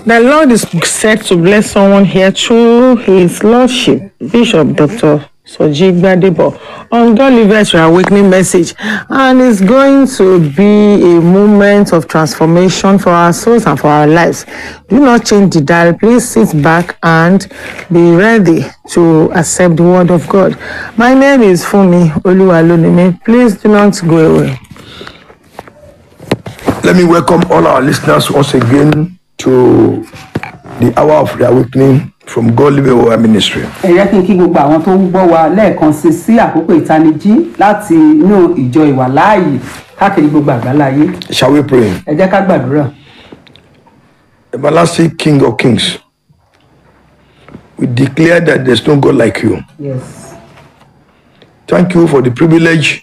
The Lord is set to bless someone here through His Lordship, Bishop Dr. Soji Gbadebo, on God Livers Your Awakening Message. And it's going to be a moment of transformation for our souls and for our lives. Do not change the dial. Please sit back and be ready to accept the Word of God. My name is Fumi Oluwalunimi. Please do not go away. Let me welcome all our listeners once again to the hour of the awakening from God Living Word Ministry. ẹ jẹ́ kí n kí gbogbo àwọn tó ń gbọ́ wa lẹ́ẹ̀kan sí sí àkókò ìtanijí láti inú ìjọ ìwàláàyè káàkiri gbogbo àgbáláyé Shall we pray? ẹ jẹ́ ká gbàdúrà Everlasting King of Kings, we declare that there's no God like you. yes. Thank you for the privilege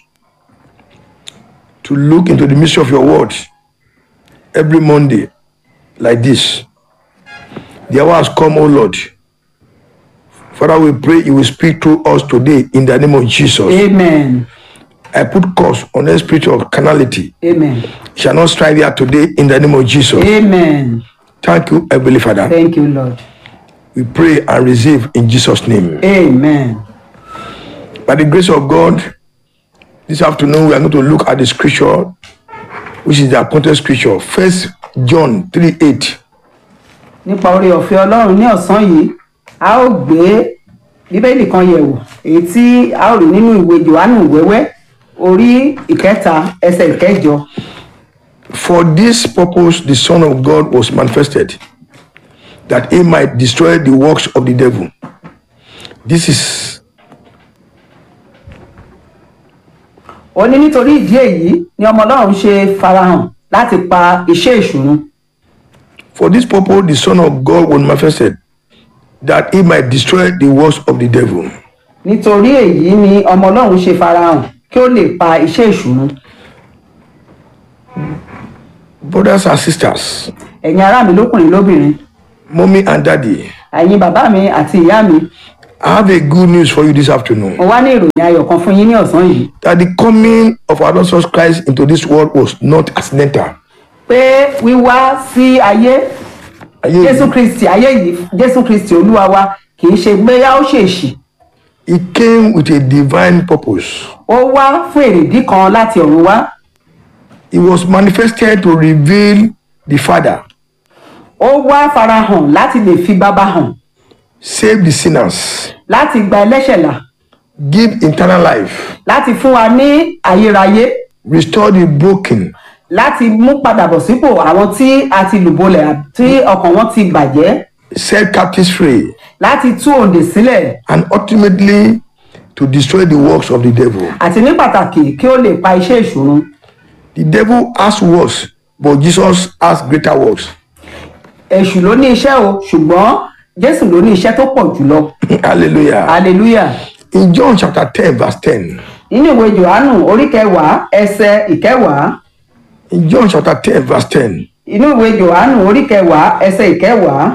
to look into the mystery of your word every Monday like this. The hour has come, O Lord. Father, we pray you will speak to us today in the name of Jesus. amen I put curse on the spirit of carnality. amen Shall not strive here today in the name of Jesus. amen Thank you, Heavenly Father. thank you lord We pray and receive in Jesus' name. amen By the grace of God, this afternoon we are going to look at the scripture, which is the appointed scripture. First John 3 8. nípa oore ọ̀fẹ́ ọlọ́run ní ọ̀sán yìí a ó gbé bíbélì kan yẹ̀wò èyí tí a ó rí nínú ìwé johannu wẹ́wẹ́ orí ìkẹta ẹsẹ̀ ìkẹjọ For this purpose the Son of God was manifested, that he might destroy the works of the devil. This is ó ní nítorí ìdí èyí ni ọmọ ọlọ́run ṣe farahàn láti pa iṣẹ́ ìṣùnú for this purpose the Son of God was manifested, that he might destroy the works of the devil. nítorí èyí ni ọmọ ọlọ́run ṣe farahàn kí ó lè pa iṣẹ́ ìṣùnú Brothers and sisters, ẹ̀yin ará mi lókùnrin lóbìnrin mommy and daddy, ẹ̀yin bàbá mi àti ìyá mi I have a good news for you this afternoon. mo wá ní ìròyìn ayọ̀ kan fún yín ní ọ̀sán yìí that the coming of our Lord Jesus Christ into this world was not accidental. pé wíwá sí ayé Ayé jésù yìí, kristi ayé yìí jésù kristi olúwa wa kì í ṣe gbéyà ó ṣèṣì It came with a divine purpose. ó wá fún èrèdí kan láti ọ̀run wá It was manifested to reveal the Father, ó wá farahàn láti lè fi bàbá hàn save the sinners, láti gba ẹlẹ́ṣẹ̀ là give eternal life, láti fún wa ní ayérayé restore the broken, láti mú padà bọ̀ sípò àwọn tí a ti lùbọ́lẹ̀ tí ọkàn wọn ti bàjẹ́ set captives free, láti tú òǹdè sílẹ̀ and ultimately to destroy the works of the devil. àti ní pàtàkì kí ó lè pa iṣẹ́ ìṣòro The devil has works, but Jesus has greater works. èṣù ló ní iṣẹ́ o ṣùgbọ́n jésù ló ní iṣẹ́ tó pọ̀ jùlọ Hallelujah. hallelujah In John chapter 10, verse 10, nínú ìwé johannu orí kẹwàá ẹsẹ ìkẹwàá in John chapter 10, verse 10, inú ìwé johannu orí kẹwàá ẹsẹ ìkẹwàá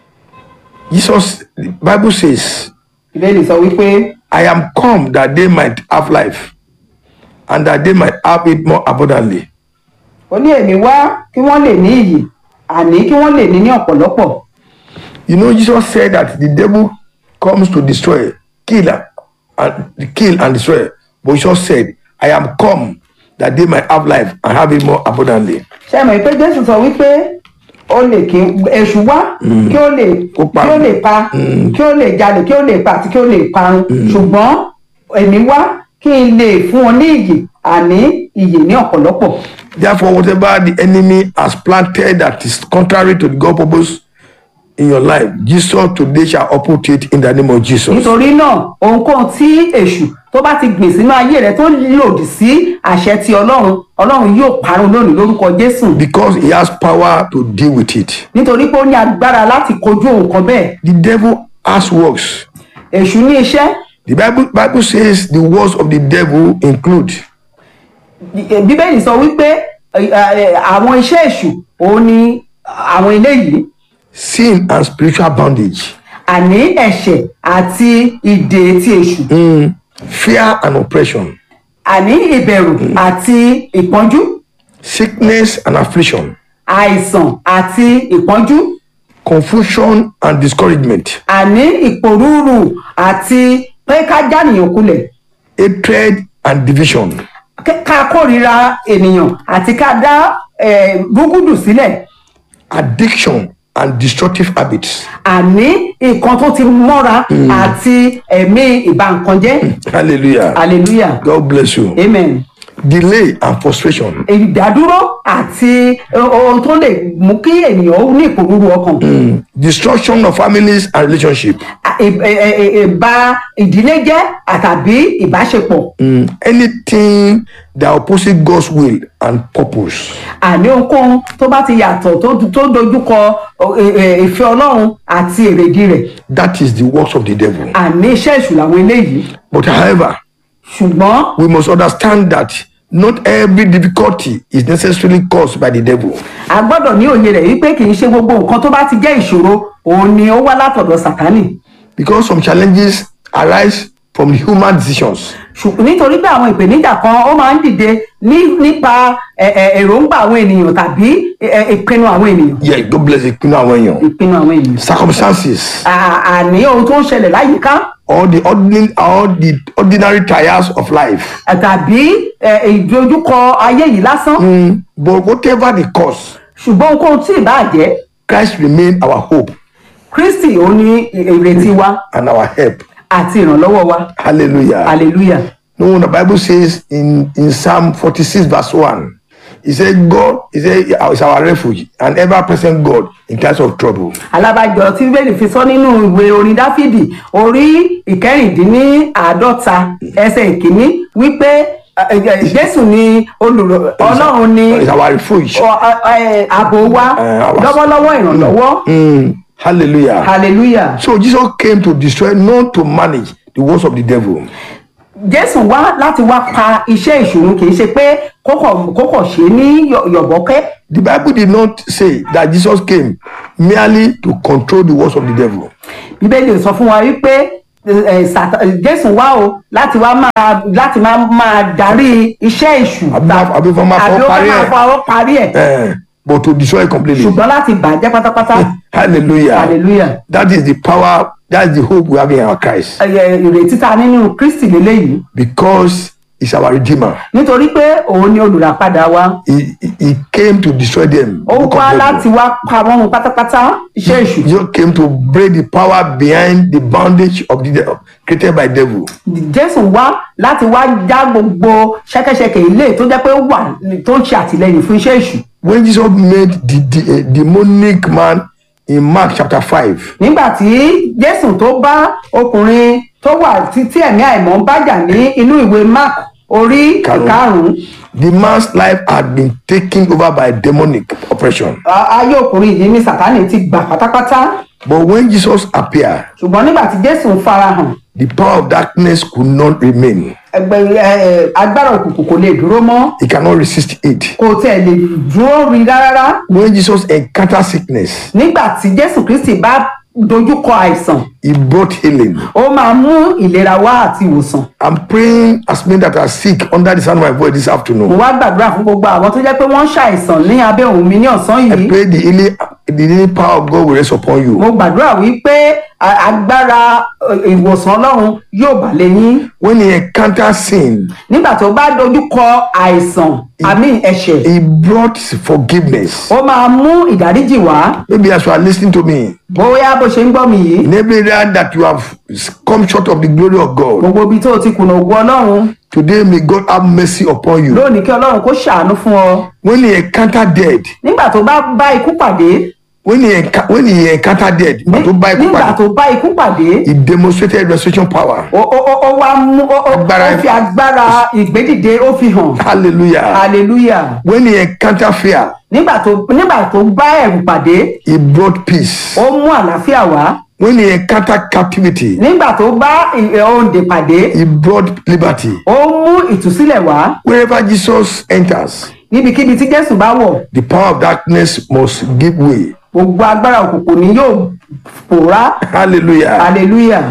Jesus, the Bible says, ìbéèrè sọ wípé I am come that they might have life and that they might have it more abundantly. ó ní èmi wá kí wọ́n lè ní iyì àní kí wọ́n lè ní ní ọ̀pọ̀lọpọ̀ You know, Jesus said that the devil comes to destroy, kill, and kill and destroy. But Jesus said, I am come that they might have life and have it more abundantly. ṣé mọ̀ pé jésù sọ wípé ó lè kí èṣù wá kí ó lè Kó pa. kí ó lè pa kí ó lè jalè kí ó lè pa àti kí ó lè parun ṣùgbọ́n èmi wá kí n lè fún wọn ní iyì àní iyì ní ọ̀pọ̀lọpọ̀ Therefore, whatever the enemy has planted that is contrary to the God purpose in your life, Jesus today shall uproot it in the name of Jesus. nítorí náà ohunkóhun tí èṣù tó bá ti gbìn sínú ayé rẹ tó lòdì sí àṣẹ ti ọlọ́run ọlọ́run yóò parun lónìí lórúkọ jésù Because he has power to deal with it. nítorí pé ó ní agbára láti kojú ohun kan bẹ́ẹ̀ The devil has works. èṣù ní iṣẹ́ The Bible, Bible says the works of the devil include bíbélì sọ wípé ẹ, ẹ, àwọn iṣẹ́ èṣù òun ni àwọn eléyìí sin and spiritual bondage, àní ẹ̀ṣẹ̀ àti ìdè ti èṣù fear and oppression, àní ìbẹ̀rù àti ìpọ́njú sickness and affliction, àìsàn àti ìpọ́njú confusion and discouragement, àní ìpòrúurù àti pé ká jánìyàn kulẹ̀ hatred and division, ká- ká kórìíra ènìyàn àti ká dá eh, rúgúdù sílẹ̀ addiction and destructive habits. àní nǹkan tó ti mọ́ra àti ẹ̀mí ìbànkanjẹ́ Hallelujah. hallelujah God bless you. amen Delay and frustration. ìdádúró àti ohun tó lè mú kí ènìyàn ó ní ìpòrúurú ọkàn Destruction of families and relationship. À- ì- ì- ì- ìba ìdílé jẹ́ àtàbí ìbáṣepọ̀ Mm, anything that opposes God's will and purpose. àní ohunkóhun tó bá ti yàtọ̀ tó tó dojúkọ ọ, ẹ- ẹ, ìfẹ́ ọlọ́run àti èrèdí rẹ̀ That is the works of the devil. àní iṣẹ́ èṣù làwọn eléyìí But however, ṣùgbọ́n we must understand that not every difficulty is necessarily caused by the devil. a gbọ́dọ̀ ní òye rẹ̀ wípé kì í ṣe gbogbo nǹkan tó bá ti jẹ́ ìṣòro òun ni ó wá látọ̀dọ̀ sàtánì Because some challenges arise from human decisions. ṣùgbọ́n nítorí pé àwọn ìpèníjà kan ó máa ń dìde ní- nípa ẹ- ẹ, èròǹgbà àwọn ènìyàn tàbí ẹ, ẹ, ìpinnu àwọn ènìyàn Yeah, God bless you. ìpinnu àwọn ènìyàn Circumstances À- àní ohun tó ń ṣẹlẹ̀ láyìíká or the ordinary, or the ordinary trials of life. tàbí ẹ, ìdojúkọ ayé yìí lásán Mm, but whatever the cause, ṣùgbọ́n ohunkóhun tí ì bá jẹ́ Christ remain our hope kristi ó ní ìrètí wa and our help. àti ìrànlọ́wọ́ wa Hallelujah. hallelujah No, the Bible says in, in Psalm 46, verse 1, He said, God he said, is our refuge and ever present God in times of trouble. alábàjọ tí bíbélì fi sọ nínú ìwé orin dáfídì orí ìkẹrìndínláàádọ́ta ẹsẹ̀ ìkíní wípé ẹ, ẹ, jésù ni olùrọ ọlọ́run ni Is our refuge. ọ- ọ- ẹ, ààbò wa Eh, our- lọ́wọ́lọ́wọ́ ìrànlọ́wọ́ Mm, hallelujah. hallelujah So Jesus came to destroy, not to manage the works of the devil. jésù wá láti wá pa iṣẹ́ ìṣòro kì í ṣe pé kókò kókò ṣe ní yọ̀- yọ̀bọ̀kẹ́ The Bible did not say that Jesus came merely to control the works of the devil. bíbélì sọ fún wa wípé ẹ, Sátá- jésù wá o láti wá máa láti máa máa darí iṣẹ́ èṣù Àbí máa- àbí fọ́ máa fọ́ àbí ó parí máa ẹ̀. fọwọ́ parí ẹ̀ Eh, but to destroy completely. ṣùgbọ́n láti bàjẹ́ pátápátá Hallelujah. hallelujah That is the power, that's the hope we have in our Christ. Ẹ, ẹ, ìrètí ta nínú kristi lélẹ́yìí Because he's our redeemer. nítorí pé òun ni olùràpadà wa He, he- he came to destroy them. ó Book of wá Hebrew. láti wá pa wọ́n run pátápátá iṣẹ́ èṣù Jesus came to break the power behind the bondage of the devil created by devil. jésù wá láti wá já gbogbo ṣẹkẹṣẹkẹ ilé tó jẹ́ pé ó wà tó ń ṣe àtìlẹ́yìn fún iṣẹ́ èṣù When Jesus made the, the a demonic man in Mark chapter 5, nígbà tí jésù tó bá ọkùnrin tó wà tí tí ẹ̀mí àìmọ́ ń bájà ní inú ìwé mark orí Karùn-ún. karùnún the man's life had been taken over by demonic oppression. a- ayé ọkùnrin yìí ní sàtánì ti gbà pátápátá But when Jesus appeared, ṣùgbọ́n nígbà tí jésù ń farahàn the power of darkness could not remain. ẹgbẹ́ ẹ, ẹ, agbára òkùnkùn kò lè dúró mọ́ He cannot resist it. kò tẹ̀ lè dúró rí rárá When Jesus encountered sickness, nígbà tí jésù kristi bá dojúkọ àìsàn he brought healing. ó máa mú ìlera wá àti ìwòsàn I'm praying as many that are sick under the sound of my voice this mo afternoon. wá gbàdúrà fún gbogbo àwọn tó jẹ́ pé wọ́n ń ṣàìsàn ní abẹ́ òun mi ní ọ̀sán I yìí pray the healing, the healing power of God will rest upon you. mo gbàdúrà wípé a- agbára ẹ, ìwòsàn ọlọ́run yóò bà lé yín When he encountered sin, nígbà tó bá dojúkọ àìsàn àmì ẹ̀ṣẹ̀ he brought forgiveness. ó máa mú ìdáríjì wá Maybe as you are listening to me, bóyá bó ṣe ń gbọ́ mi yìí in every area that you have come short of the glory of God, gbogbo ibi tó o ti kùnà ògùn ọlọ́run today may God have mercy upon you. lónìí kí ọlọ́run kó ṣàánú fún ọ When he encountered death, nígbà tó bá bá ikú pàdé when he, enca- when he encountered death, nígbà tó bá ikú nígbà pàdé, tó bá ikú pàdé he demonstrated resurrection power. ó ó ó- ó wá mú ó ó- Agbára- ó fi agbára ìgbédìde ó fi hàn Hallelujah. hallelujah When he encountered fear, nígbà tó nígbà tó bá ẹ̀rù pàdé he brought peace. ó mú àlàáfíà wá When he encountered captivity, nígbà tó bá ì- òǹdè pàdé he brought liberty. ó mú ìtúsílẹ̀ wá Wherever Jesus enters, níbikíbi tí jésù bá wọ̀ the power of darkness must give way. gbogbo agbára òkùnkùn ni yóò pòórá Hallelujah. hallelujah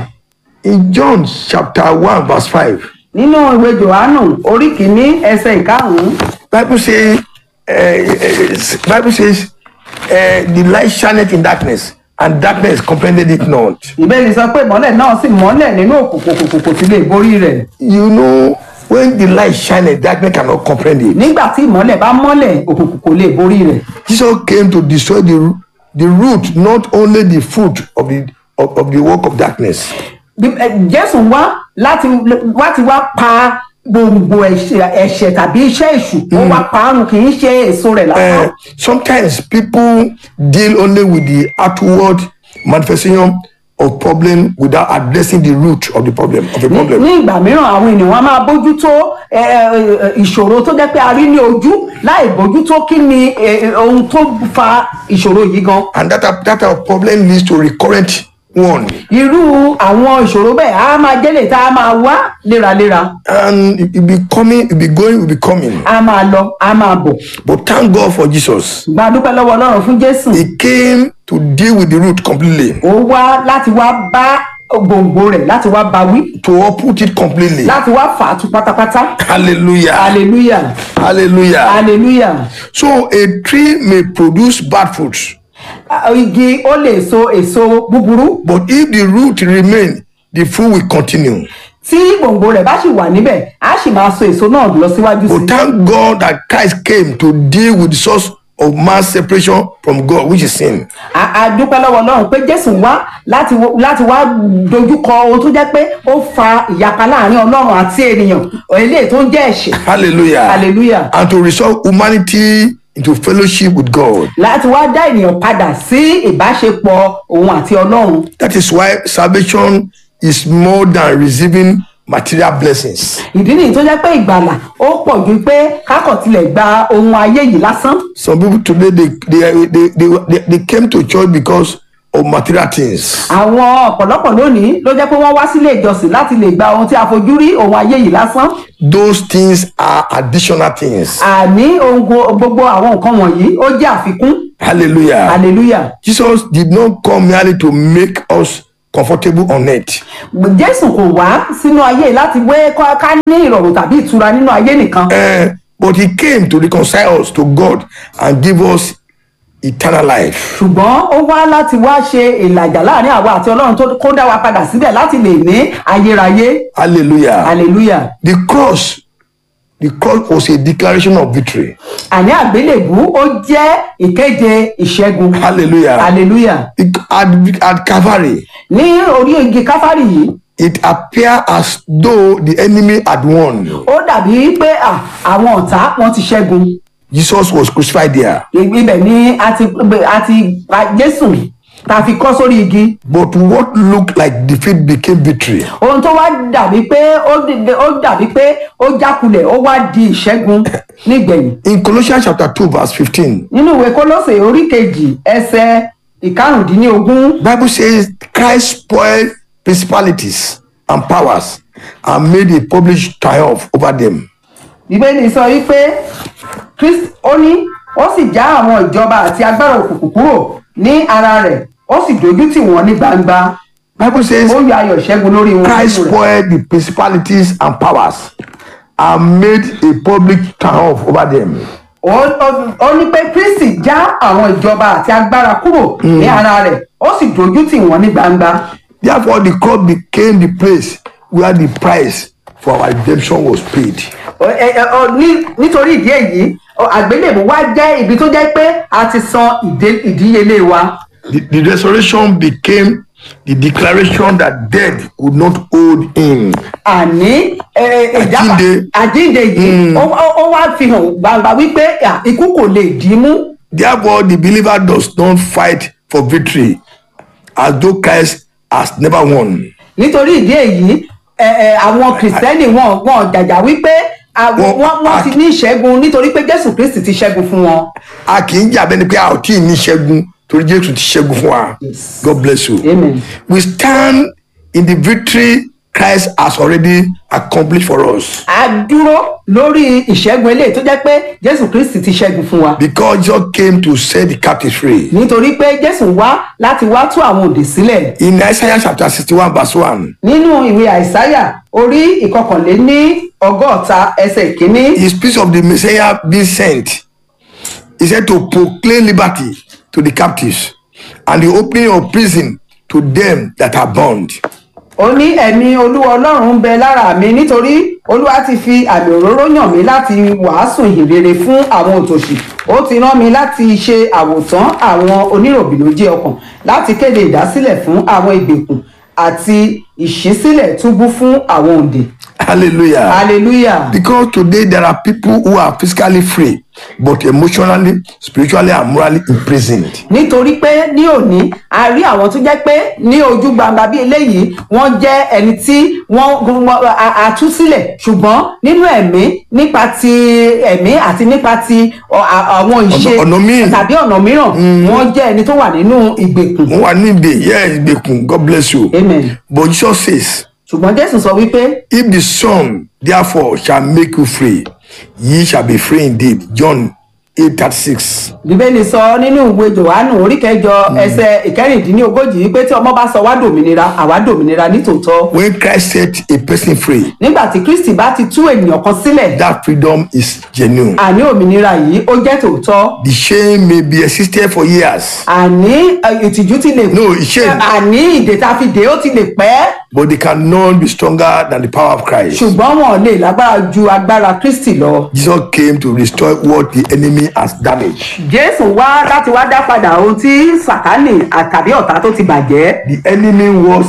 In John chapter 1, verse 5, nínú ìwé johannu orí kìíní ẹsẹ̀ ìkarùn-ún Bible says, uh, uh, Bible says, uh, the light shineth in darkness, and darkness comprehended it not. ìbéèrè sọ pé ìmọ́lẹ̀ náà sì mọ́lẹ̀ nínú òkùnkùn òkùnkùn kò sì lè borí rẹ̀ You know, when the light shines, darkness cannot comprehend it. nígbà tí ìmọ́lẹ̀ bá mọ́lẹ̀ òkùnkùn kò lè borí rẹ̀ Jesus came to destroy the, the root, not only the fruit of the of, of the work of darkness. Bí- ẹ, jésù wá láti láti wá pa gbòǹgbò ẹ̀ṣẹ̀ ẹ̀ṣẹ̀ tàbí iṣẹ́ èṣù ó wá parun kì í ṣe èso rẹ̀ lásán Uh, sometimes people deal only with the outward manifestation of problem without addressing the root of the problem of the ní problem. ní ìgbà mìíràn àwọn ènìyàn wọn máa bójútó ẹ, ẹ, ìṣòro tó jẹ́ pé a rí ní ojú láì bójútó kí ni ẹ, ẹ, ohun tó fa ìṣòro yìí gan And that type- that type of problem leads to recurrent one. irú àwọn ìṣòro bẹ́ẹ̀ á máa jẹ́lẹ̀ tá a máa wá léraléra And it will be coming, it will be going, it will be coming. á máa lọ á máa bọ̀ But thank God for Jesus. gba dúpẹ́ lọ́wọ́ ọlọ́run fún jésù He came to deal with the root completely, ó wá láti wá bá gbòǹgbò rẹ̀ láti wá bá wí to uproot it completely. láti wá fà á tú pátápátá Hallelujah. hallelujah Hallelujah. hallelujah So a tree may produce bad fruits, Ah, igi ó lè so èso búburú but if the root remain, the fruit will continue. tí gbòǹgbò rẹ̀ bá sì wà níbẹ̀ á sì máa so èso náà lọ síwájú sí But thank God that Christ came to deal with the source of man's separation from God, which is sin. a a dúpẹ́ lọ́wọ́ ọlọ́run pé jésù wá láti wo- láti wá dojúkọ ohun tó jẹ́ pé ó fa ìyapa láàrin ọlọ́run àti ènìyàn eléyìí tó ń jẹ́ ẹ̀ṣẹ̀ Hallelujah. hallelujah And to restore humanity into fellowship with God. láti wá dá ènìyàn padà sí ìbáṣepọ̀ òun àti ọlọ́run That is why salvation is more than receiving material blessings. ìdí nìyí tó jẹ́ pé ìgbàlà ó pọ̀ ju pé kákọ̀ tilẹ̀ gba ohun ayé yìí lásán Some people today they they they they, they, they came to church because of material things. àwọn ọ̀pọ̀lọpọ̀ lónìí ló jẹ́ pé wọ́n wá sílé ìjọsìn láti lè gba ohun tí a fojú rí ohun ayé yìí lásán Those things are additional things. àní ohun gbo- gbogbo àwọn nǹkan wọ̀nyí ó jẹ́ àfikún Hallelujah. hallelujah Jesus did not come merely to make us comfortable on earth. jésù kò wá sínú ayé yìí láti wé ká ká ní ìrọ̀rùn tàbí ìtura nínú ayé nìkan Eh, but he came to reconcile us to God and give us eternal life. ṣùgbọ́n ó wá láti wá ṣe ìlàjà láàrin àwa àti ọlọ́run tó kó dá wa padà síbẹ̀ láti lè ní ayérayé Hallelujah. hallelujah The cross, the cross was a declaration of victory. àní àgbélébú ó jẹ́ ìkéde ìṣẹ́gun Hallelujah. hallelujah It- At, at Calvary, ní orí igi káfárì yìí it appeared as though the enemy had won. ó dàbí pé à, àwọn ọ̀tá wọn ti ṣẹ́gun Jesus was crucified there. ibẹ̀ ni a ti a ti pa jésù tá a fi kọ́ sórí igi But what looked like defeat became victory. ohun tó wá dàbí pé ó dìde- ó dàbí pé ó jákulẹ̀ ó wá di ìṣẹ́gun nígbẹ̀yìn In Colossians chapter 2, verse 15, nínú ìwé kólósè orí kejì ẹsẹ̀ ìkarùndínlógún Bible says Christ spoiled principalities and powers and made a public triumph over them. bíbélì sọ wípé Kristi ó ní ó sì já àwọn ìjọba àti agbára òkùnkùn kúrò ní ara rẹ̀ ó sì dojú tì wọ́n ní gbangba Bible says ó yọ ayọ̀ ṣẹ́gun lórí wọn Christ nínú rẹ̀. spoiled the principalities and powers and made a public triumph over them. ó ó- ó ní pé kristi já àwọn ìjọba àti agbára kúrò ní ara rẹ̀ ó sì dojú tì wọ́n ní gbangba Therefore, the cross became the place where the price for our redemption was paid. Ó- ẹ- ẹ- ó ní- nítorí ìdí èyí ó- àgbélébù wá jẹ́ ibi tó jẹ́ pé a ti san ìdé- ìdíyelé wa The, the resurrection became the declaration that death could not hold him. àní ẹ, ẹ, ìjápa- Àjínde. àjínde yìí ó ó- ó wá fi hàn gbangba wípé à, ikú kò lè dì í mú Therefore, the believer does not fight for victory as though Christ has never won. nítorí ìdí èyí ẹ, ẹ, àwọn kìrìsìtẹ́nì wọn wọn jàjà wípé àwọn- Wọ́n- wọ́n wọ́n ti ní ìṣẹ́gun nítorí pé jésù kristi ti ṣẹ́gun fún wọn. A kì í jà bẹ́ni pé a ò tí ì ní ṣẹ́gun torí Jésù ti ṣẹ́gun fún wa. God bless you. Amen. We stand in the victory Christ has already accomplished for us. a dúró lórí ìṣẹ́gun eléyìí tó jẹ́ pé jésù kristi ti ṣẹ́gun fún wa Because Jesus came to set the captives free. nítorí pé jésù wá láti wá tú àwọn òdì sílẹ̀ In Isaiah chapter 61, verse 1, nínú ìwé àìsáyà orí ìkọkànléní ọgọ́ta ẹsẹ̀ ìkíní he speaks of the Messiah being sent. He said to proclaim liberty to the captives and the opening of prison to them that are bound. ó ní ẹ̀mí olúwa ọlọ́run ń bẹ lára mi nítorí olúwa ti fi àmì òróró yàn mí láti wàásù ìhìnrere fún àwọn òtòṣì ó ti rán mi láti ṣe àwòtán àwọn oníròbìnújẹ́ ọkàn láti kéde ìdásílẹ̀ fún àwọn ìgbèkùn àti ìṣísílẹ̀ túbú fún àwọn òǹdè Hallelujah. hallelujah Because today there are people who are physically free, but emotionally, spiritually, and morally imprisoned. nítorí pé ní òní a rí àwọn tó jẹ́ pé ní ojú gbangba bí eléyìí wọ́n jẹ́ ẹni tí wọ́n wọ́n- a- a tú sílẹ̀ ṣùgbọ́n nínú ẹ̀mí nípa ti ẹ̀mí àti nípa ti ọ- a- àwọn ìṣe ọ̀nà míì. tàbí ọ̀nà mìíràn wọ́n jẹ́ ẹni tó wà nínú ìgbèkùn Who are needy, yes, Bekun, God bless you. amen But Jesus says, ṣùgbọ́n jésù sọ wípé If the Son therefore shall make you free, ye shall be free indeed. John 8 36. bíbélì sọ nínú ìwé johannu orí kẹjọ ẹsẹ ìkẹrìndínlógójì wípé tí ọmọ bá sọ wá dòmìnira àwa dòmìnira nítòótọ́ When Christ set a person free, nígbà tí kristi bá ti tú ènìyàn kan sílẹ̀ that freedom is genuine. àní òmìnira yìí ó jẹ́ tòótọ́ The shame may be existed for years, àní ẹ, ìtìjú ti lè No, shame. àní ìdè tá a fi dè ó ti lè pẹ́ but they cannot be stronger than the power of Christ. ṣùgbọ́n wọn ò lè lágbára ju agbára kristi lọ. Jesus came to restore what the enemy has damaged. jésù wá láti wá dá padà ohun tí sàtánì àtàbí ọ̀tá tó ti bàjẹ́. The enemy works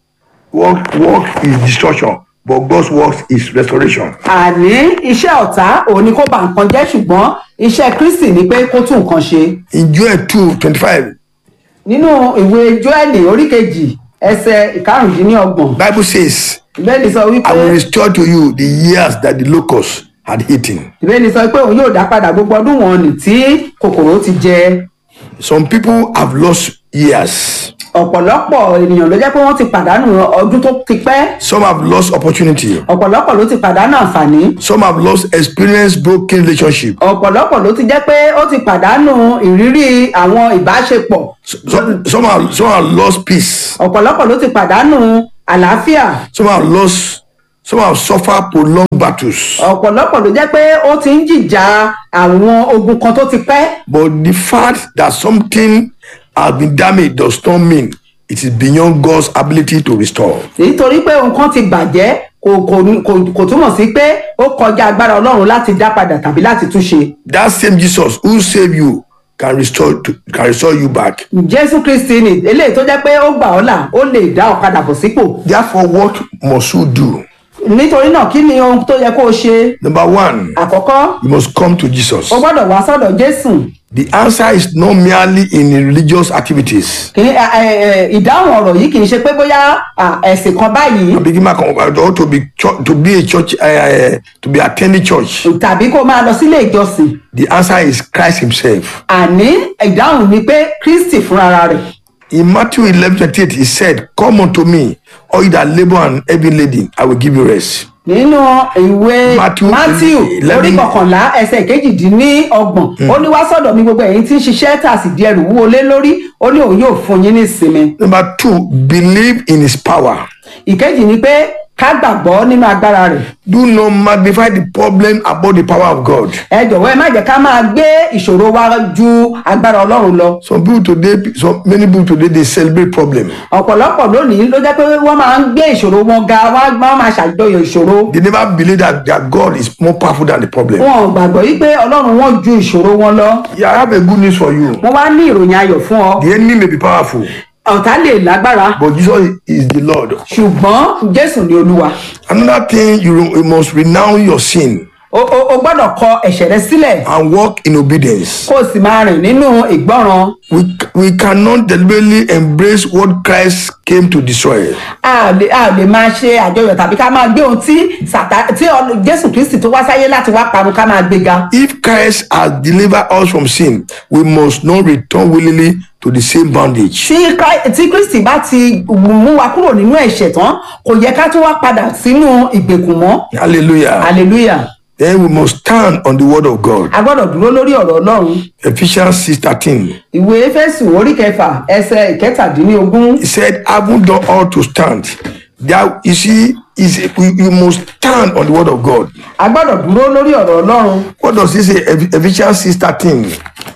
work work is destruction, but God's work is restoration. àní iṣẹ́ ọ̀tá òun ni kó ba nǹkan jẹ́ ṣùgbọ́n iṣẹ́ kristi ni pé kó tún nǹkan ṣe. In Joel 2 25, nínú ìwé joeli orí kejì ẹsẹ ìkarùndínlọ́gbọ̀n Bible says, ìbéèlì sọ wípé I will restore to you the years that the locust had eaten. ìbéèlì sọ pé òun yóò dá padà gbogbo ọdún wọn nì tí kòkòrò ti jẹ. Some people have lost years. ọ̀pọ̀lọpọ̀ ènìyàn ló jẹ́ pé wọ́n ti pàdánù ọdún tó ti pẹ́ Some have lost opportunity. ọ̀pọ̀lọpọ̀ ló ti pàdánù àǹfààní Some have lost experience broken relationship. ọ̀pọ̀lọpọ̀ ló ti jẹ́ pé ó ti pàdánù ìrírí àwọn ìbáṣepọ̀ Some, some, have, some have lost peace. ọ̀pọ̀lọpọ̀ ló ti pàdánù àlàáfíà Some have lost, some have suffered prolonged battles. ọ̀pọ̀lọpọ̀ ló jẹ́ pé ó ti ń jìjà àwọn ogun kan tó ti pẹ́ But the fact that something has been damaged does not mean it is beyond God's ability to restore. nítorí pé ohun kan ti bàjẹ́ kò kò kò kò túmọ̀ sí pé ó kọjá agbára ọlọ́run láti dá padà tàbí láti túnṣe That same Jesus who saved you can restore to, can restore you back. jésù kristi ni eléyìí tó jẹ́ pé ó gbà ọ́ là ó lè dá ọ padà bọ̀ sípò Therefore, what must you do? nítorí náà kí ni ohun tó yẹ kó o ṣe Number one, àkọ́kọ́ you must come to Jesus. o gbọ́dọ̀ wá sọ́dọ̀ jésù The answer is not merely in religious activities. kì í ẹ, ẹ, ẹ, ìdáhùn ọ̀rọ̀ yìí kì í ṣe pé bóyá à, ẹ̀sìn kan báyìí To begin my or to be church, to be a church, uh, to be attending church. tàbí kó máa lọ sílé ìjọsìn The answer is Christ Himself. àní ìdáhùn ni pé kristi fúnra rẹ̀ In Matthew 11 28, He said, Come unto me, all you that labor and heavy laden, I will give you rest. nínú ìwé Matthew matthew eleven. orí kọkànlá ẹsẹ̀ kejìdínlọ́gbọ̀n ó ní wá sọ́dọ̀ mi gbogbo ẹ̀yin tí ń ṣiṣẹ́ tà sí di ẹrù wúwo lé lórí ó ní òun yóò fún yín ní ìsinmi Number two, believe in His power. ìkejì ni pé ká gbàgbọ́ nínú agbára rẹ̀ Do not magnify the problem about the power of God. ẹ jọ̀wọ́ ẹ má jẹ́ ká máa gbé ìṣòro wa ju agbára ọlọ́run lọ Some people today, so many people today, they celebrate problem. ọ̀pọ̀lọpọ̀ lónìí ló jẹ́ pé wọ́n máa ń gbé ìṣòro wọn ga wọ́n á máa ṣàjọyọ̀ ìṣòro They never believe that their God is more powerful than the problem. wọn ò gbàgbọ́ yí pé ọlọ́run wọn ju ìṣòro wọn lọ Yeah, I have a good news for you. wọ́n wá ní ìròyìn ayọ̀ fún ọ The enemy may be powerful, ọ̀tá lè lágbára but Jesus is the Lord. ṣùgbọ́n jésù ni olúwa Another thing, you, you must renounce your sin o o o gbọ́dọ̀ kọ ẹ̀ṣẹ̀ rẹ sílẹ̀ and walk in obedience. kó o sì máa rìn nínú ìgbọ́ràn We, we cannot deliberately embrace what Christ came to destroy. a ò lè a ò lè máa ṣe àjọyọ̀ tàbí ká máa gbé ohun tí sàtá tí Ọl- jésù kristi tó wá sáyé láti wá parun ká máa gbéga If Christ has delivered us from sin, we must not return willingly to the same bondage. tí Kri- tí kristi bá ti mú wa kúrò nínú ẹ̀ṣẹ̀ tán kò yẹ ká tún wá padà sínú ìgbèkùn mọ́ Hallelujah. hallelujah Then we must stand on the word of God. a gbọ́dọ̀ dúró lórí ọ̀rọ̀ ọlọ́run Ephesians 6:13. ìwé éfésù orí kẹfà ẹsẹ̀ ìkẹtàdínlógún He said, having done all to stand. There, you see, is you, you must stand on the word of God. a gbọ́dọ̀ dúró lórí ọ̀rọ̀ ọlọ́run What does he say? Eph- Ephesians 6:13.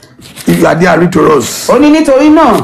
if you are there read to us. ó ní nítorí náà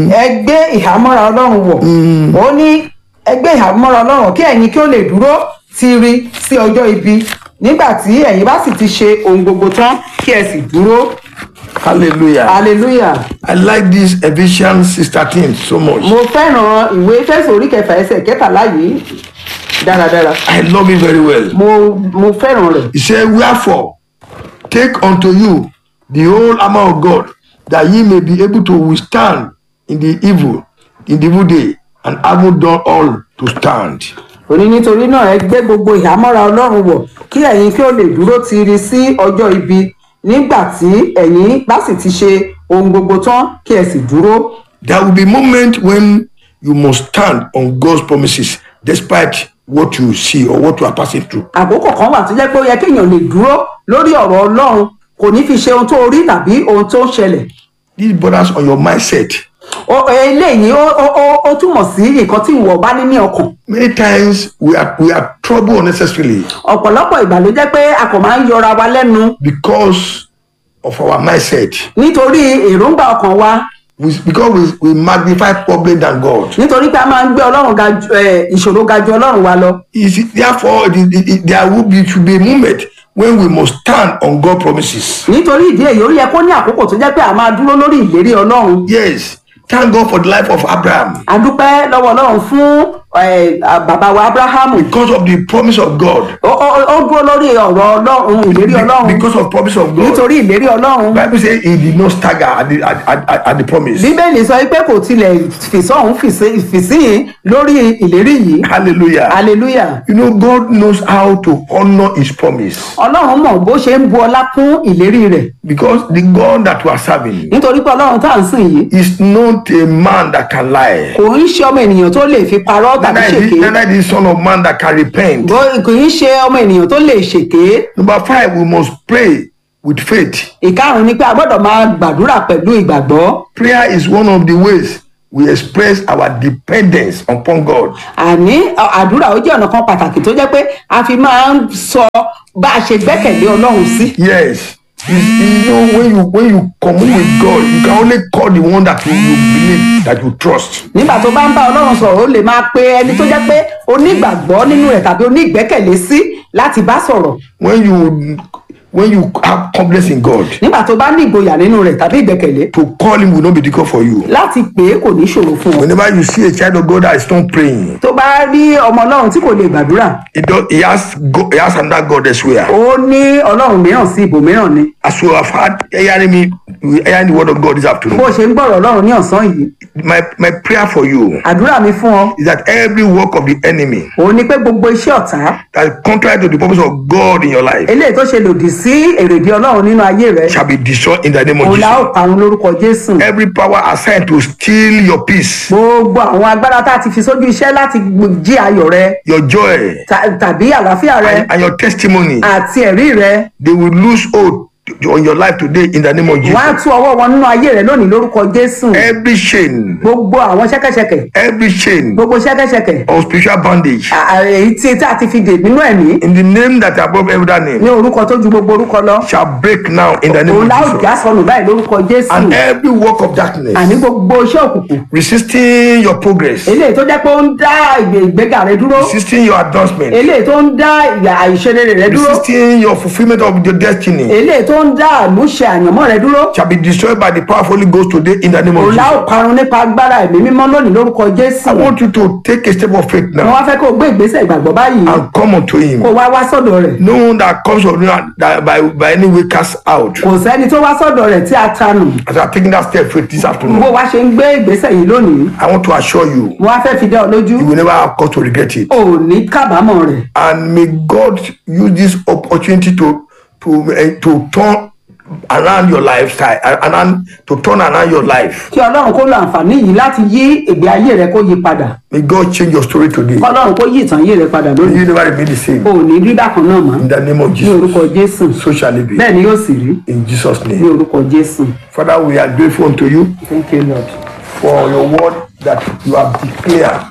ẹ gbé ìhámọ́ra ọlọ́run wọ̀ ó ní ẹ gbé ìhámọ́ra ọlọ́run wọ̀ kí ẹ̀yin kí ó lè dúró tiiri sí ọjọ́ ibi nígbà tí ẹ̀yin bá sì ti ṣe ohun gbogbo tán kí ẹ sì dúró hallelujah. hallelujah I like this Ephesians six thirteen so much. mo fẹ́ràn ìwé fẹ́sọ̀ orí kẹfà ẹsẹ̀ kẹtàlá yìí dáradára I love it very well. mo mo fẹ́ràn rẹ̀ He said, Wherefore, take unto you the whole armor of God, that ye may be able to withstand in the evil, in the evil day, and having done all to stand. ó ní nítorí náà ẹ gbé gbogbo ìhámọ́ra ọlọ́run wọ̀ kí ẹ̀yin kí ó lè dúró tiiri sí ọjọ́ ibi nígbà tí ẹ̀yin bá sì ti ṣe ohun gbogbo tán kí ẹ sì dúró There will be moment when you must stand on God's promises despite what you see or what you are passing through. àkókò kan wà tó jẹ́ pé ó yẹ kéèyàn lè dúró lórí ọ̀rọ̀ ọlọ́run kò ní fi ṣe ohun tó rí tàbí ohun tó ń ṣẹlẹ̀ This borders on your mindset. Ó- eléyìí ó ó- ó- ó túmọ̀ sí nǹkan tí ìwọ bá ní ní ọkàn Many times we are we are troubled unnecessarily ọ̀pọ̀lọpọ̀ ìgbà ló jẹ́ pé a kò máa ń yọra wa lẹ́nu because of our mindset. nítorí èròǹgbà ọkàn wa We, because we, we magnify problem than God. nítorí pé a máa ń gbé ọlọ́run ga ju eh, ìṣòro ga ju ọlọ́run wa lọ Is it, therefore, it, it, it, there will be should be a moment when we must stand on God promises. nítorí ìdí èyí ó yẹ kó ní àkókò tó jẹ́ pé a máa dúró lórí ìlérí ọlọ́run Yes, thank God for the life of Abraham a dúpẹ́ lọ́wọ́ ọlọ́run fún eh, bàbá wa abrahamu because of the promise of God. ó ó- ó dúró lórí ọ̀rọ̀ ọlọ́run ìlérí ọlọ́run Because of promise of God. nítorí ìlérí ọlọ́run Bible says he did not stagger at the, at, at, at, at the promise. bíbélì sọ pé kò tilẹ̀ fìsọ́hún fìsíyìn lórí ìlérí yìí Hallelujah. hallelujah You know, God knows how to honor his promise ọlọ́run mọ̀ bó ṣe ń bu ọlá fún ìlérí rẹ̀ because the God that we are serving nítorí pé ọlọ́run tá à ń sìn yìí is not a man that can lie. kò ń ṣe ọmọ ènìyàn tó lè fi parọ́ tàbí Neither is, ṣèké he- neither is the son of man that can repent. Bó- kò ń ṣe ọmọ ènìyàn tó lè ṣèké Number five, we must pray with faith. ìkarùn ni pé a gbọ́dọ̀ máa gbàdúrà pẹ̀lú ìgbàgbọ́ Prayer is one of the ways we express our dependence upon God. àní à- àdúrà ó jẹ́ ọ̀nà kan pàtàkì tó jẹ́ pé a fi máa ń sọ bá a ṣe gbẹ́kẹ̀lé ọlọ́run sí Yes. It's- you know, when you when you commune with God, you can only call the one that you, you believe that you trust. nígbà tó bá ń bá ọlọ́run sọ̀rọ̀ ó lè máa pe ẹni tó jẹ́ pé onígbàgbọ́ nínú rẹ̀ tàbí onígbẹ́kẹ̀lé sí láti bá sọ̀rọ̀ When you when you have confidence in God, nígbà tó bá ní ìgboyà nínú rẹ̀ tàbí ìgbẹ́kẹ̀lé to call him will not be difficult for you. láti pè é kò ní ṣòro fún ọ Whenever you see a child of God that is not praying, tó bá rí ọmọ ọlọ́run tí kò lè gbàdúrà he, does, he has go, he has another God elsewhere. ó ní ọlọ́run mìíràn sí ibòmíràn ni As you have had hearing me, hearing the word of God this bó afternoon, ṣe ń gbọ́rọ̀ ọlọ́run ní ọ̀sán yìí my my prayer for you àdúrà mi fún ọ is that every work of the enemy òun ni pé gbogbo iṣẹ́ ọ̀tá that is contrary to the purpose of God in your life eléyìí tó ṣe lòdì sí èrèdí ọlọ́run nínú ayé rẹ shall be destroyed in the name of òun la ó Jesus. parun lórúkọ jésù Every power assigned to steal your peace, gbogbo àwọn agbára tá a ti fi sójú iṣẹ́ láti jí ayọ̀ rẹ your joy, ta- tàbí àlàáfíà rẹ and, and your testimony, àti ẹ̀rí rẹ they will lose hold to- on your life today in the name of wọ́n á Jesus. tú ọwọ́ wọn nínú ayé rẹ lónìí lórúkọ jésù Every chain, gbogbo àwọn ṣẹ́kẹ́ṣẹkẹ̀ every chain gbogbo ṣẹ́kẹ́ṣẹkẹ̀ of spiritual bondage, à- à- èyí tí tá a ti fi dè nínú ẹ̀mí in the name that above every other ní name, orúkọ tó ju gbogbo orúkọ lọ shall break now in the name òun of la ó Jesus. já sọnù báyìí lórúkọ jésù And every work of darkness àní gbogbo iṣẹ́ òkùnkùn resisting your progress, eléyìí tó jẹ́ pé ó ń dá ìgbé- ìgbéga rẹ dúró resisting your advancement, eléyìí tó ń dá ìyà àìṣedéédé rẹ dúró resisting your fulfillment of your destiny, eléyìí tó ń dá àmúṣe àyànmọ́ rẹ dúró shall be destroyed by the power of Holy Ghost today in the name of òun la ó Jesus. parun nípa agbára ẹ̀mí mímọ́ lónìí lórúkọ jésù I want you to take a step of faith wọn now wá fẹ́ kó o gbé ìgbésẹ̀ ìgbàgbọ́ báyìí and come unto Him. kó o wá wá sọ́dọ̀ rẹ̀ No one that comes of you that by, by any way cast out. kò sẹ́ni tó wá sọ́dọ̀ rẹ̀ tí a tanù As I'm taking that step faith this bó afternoon, wá ṣe ń gbé ìgbésẹ̀ yìí lónìí I want to assure you, wọn á fẹ́ fi dá ọ lójú you will never have cause to regret it. ò ní kábàámọ̀ rẹ̀ And may God use this opportunity to to uh, to turn around your lifestyle and, and to turn around your life. kí ọlọ́run kó lo àǹfààní yìí láti yí ìgbé ayé rẹ kó yí padà May God change your story today. kọ́lọ́run kó yí ìtàn ayé rẹ padà lónìí You never remain the same. ò ní rí bákan náà mọ́ In the name of ní Jesus. orúkọ jésù So shall it be. bẹ́ẹ̀ ni yóò sì rí In Jesus' ní name. orúkọ jésù Father, we are grateful unto you thank you lord. for your word that you have declared.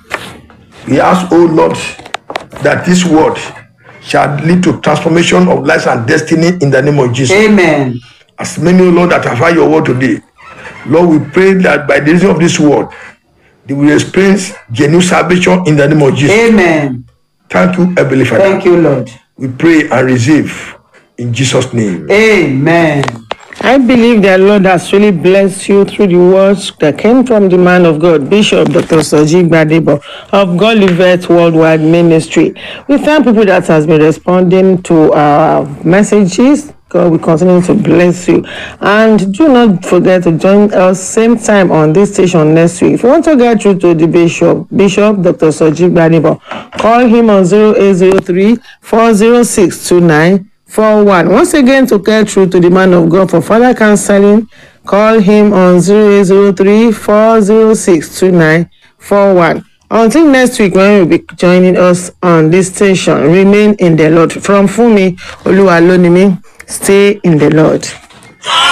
We ask, O Lord, that this word shall lead to transformation of lives and destiny in the name of Jesus. amen As many, O Lord, that have heard your word today, Lord, we pray that by the reason of this word, they will experience genuine salvation in the name of Jesus. amen Thank you, Heavenly Father. thank you lord We pray and receive in Jesus' name. amen. I believe that Lord has really blessed you through the words that came from the man of God, Bishop Dr. Soji Gbadebo of God Livet Worldwide Ministry. We thank people that has been responding to our messages. God will continue to bless you. And do not forget to join us same time on this station next week. If you want to get through to the Bishop, Bishop Dr. Soji Gbadebo, call him on 0803 406 29 four one once again to get through to the man of god for further counseling call him on zero eight zero three four zero six two nine four one until next week when you'll be joining us on this station remain in the lord from fumi oluwalonimi stay in the lord.